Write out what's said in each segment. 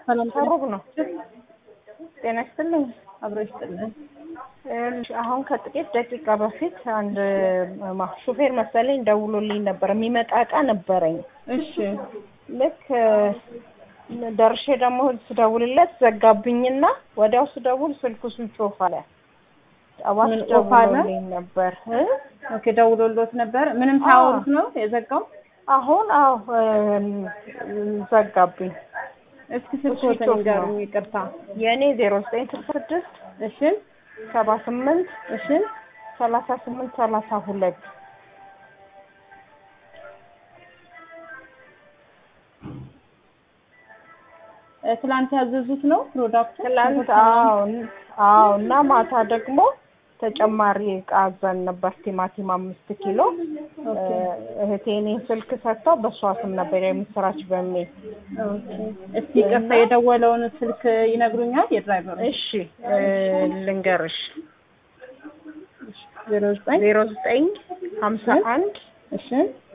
ሰላም ከሩቅ ነው። ጤና ይስጥልኝ። አብሮ ይስጥልን። እሺ፣ አሁን ከጥቂት ደቂቃ በፊት አንድ ማ- ሹፌር መሰለኝ ደውሎልኝ ነበር። የሚመጣ እቃ ነበረኝ። እሺ ልክ እ፣ ደርሼ ደግሞ ስደውልለት ዘጋብኝና ወዲያው ስደውል ስልኩ ስዊች ኦፍ አለ። ጠዋት ምን ኦፍ አለ? ደውሎልኝ ነበር እ? ኦኬ፣ ደውሎሎት ነበር። ምንም ሳያወሩት ነው የዘጋው? አሁን አዎ እ፣ ዘጋብኝ። እስኪ ስልክዎትን ስልክ ኦፍ ነው። ንገሩኝ። ይቅርታ። የእኔ ዜሮ ዘጠኝ ስልሳ ስድስት እሺ ሰባ ስምንት እሺ ሰላሳ ስምንት ሰላሳ ሁለት እ፣ ትላንት ያዘዙት ነው ፕሮዳክቱ? ትላንት አዎ አዎ እና ማታ ደግሞ ተጨማሪ እቃ አዘን ነበር ቲማቲም አምስት ኪሎ እ፣ እህቴ እኔን ስልክ ሰጥተው በእሷ ስም ነበር የምስራች በሚል ኦኬ። እስኪ ይቅርታ የደወለውን ስልክ ይነግሩኛል? የድራይቨሩ እሺ እ፣ ልንገርሽ ዜሮ ዘጠኝ ዜሮ ዘጠኝ ሀምሳ አንድ እሺ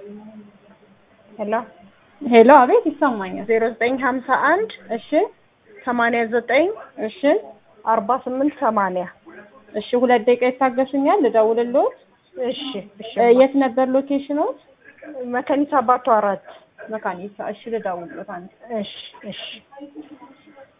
ሄሎ ሄሎ፣ አቤት ይሰማኛል። ዜሮ ዘጠኝ ሀምሳ አንድ እሺ ሰማንያ ዘጠኝ እሺ አርባ ስምንት ሰማንያ እሺ፣ ሁለት ደቂቃ ይታገሱኛል፣ ልደውልልዎት። እሺ እሺ እ፣ የት ነበር ሎኬሽኖት? መከኒሳ አባቱ አራት መካኒሳ። እሺ፣ ልደውልልዎት አንድ እሺ እሺ